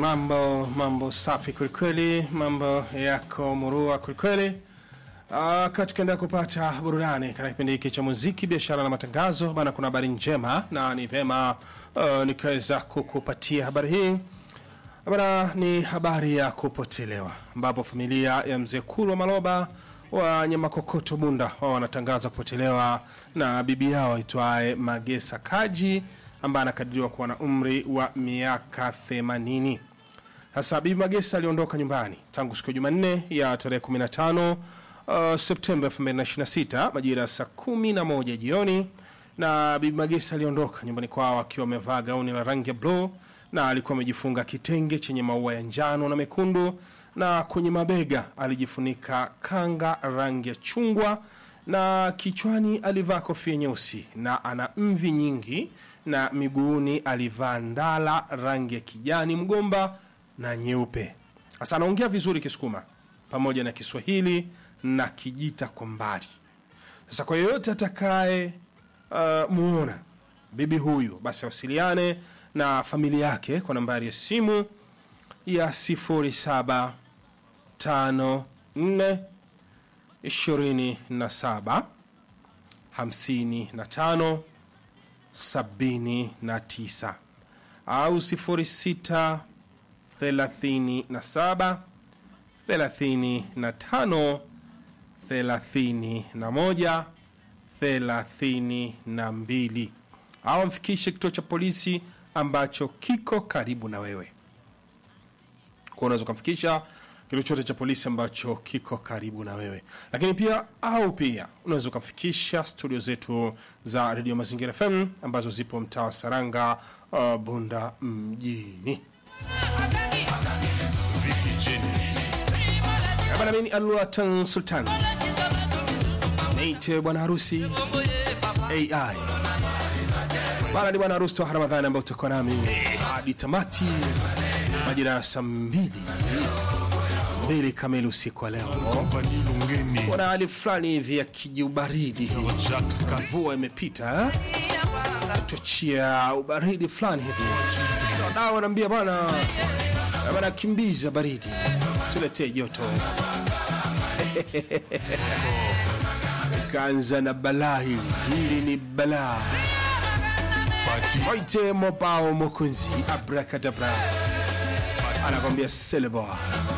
mambo mambo safi kwelikweli, mambo yako murua kwelikweli. Uh, tukiendelea kupata burudani katika kipindi hiki cha muziki, biashara na matangazo bana, kuna habari njema na ni vema uh, nikaweza kukupatia habari hii bana. Ni habari ya kupotelewa, ambapo familia ya mzee Kulwa Maloba wa Nyamakokoto Bunda wao wanatangaza kupotelewa na bibi yao aitwaye Magesa Kaji ambaye anakadiriwa kuwa na umri wa miaka 80. Sasa bibi Magesa aliondoka nyumbani tangu siku ya Jumanne ya tarehe 15 uh, Septemba 2026 majira ya saa 11 jioni, na bibi Magesa aliondoka nyumbani kwao akiwa amevaa gauni la rangi ya bluu na alikuwa amejifunga kitenge chenye maua ya njano na mekundu, na kwenye mabega alijifunika kanga rangi ya chungwa na kichwani alivaa kofia nyeusi na ana mvi nyingi, na miguuni alivaa ndala rangi ya kijani mgomba na nyeupe. Sasa anaongea vizuri Kisukuma pamoja na Kiswahili na Kijita kwa mbali. Sasa kwa yeyote atakaye uh, muona bibi huyu, basi awasiliane na familia yake kwa nambari ya simu ya 0754 27 55 79 au 06 37 35 31 32 au amfikishe kituo cha polisi ambacho kiko karibu na wewe. Kwa unaweza ukamfikisha kituo chote cha polisi ambacho kiko karibu na wewe, lakini pia au pia unaweza ukamfikisha studio zetu za redio Mazingira FM ambazo zipo mtaa wa Saranga, uh, Bunda mjini. Bana, mimi ni Alwatan Sultan, niite bwana harusi AI bana, ni bwana harusi wa Ramadhani ambao utakuwa nami hadi tamati majira ya saa mbili mbili kamili usiku wa leo. Kompani Lungeni Kuna hali fulani hivi ya kijiubaridi, Jack Kas mvua imepita eh? chochia ubaridi fulani hivi. So, dawa anaambia bwana bwana, kimbiza baridi, tuletee joto. Kaanza na balaa hili, hili ni balaa. Pati Waite mopao mokunzi, abrakadabra, anakwambia seleboa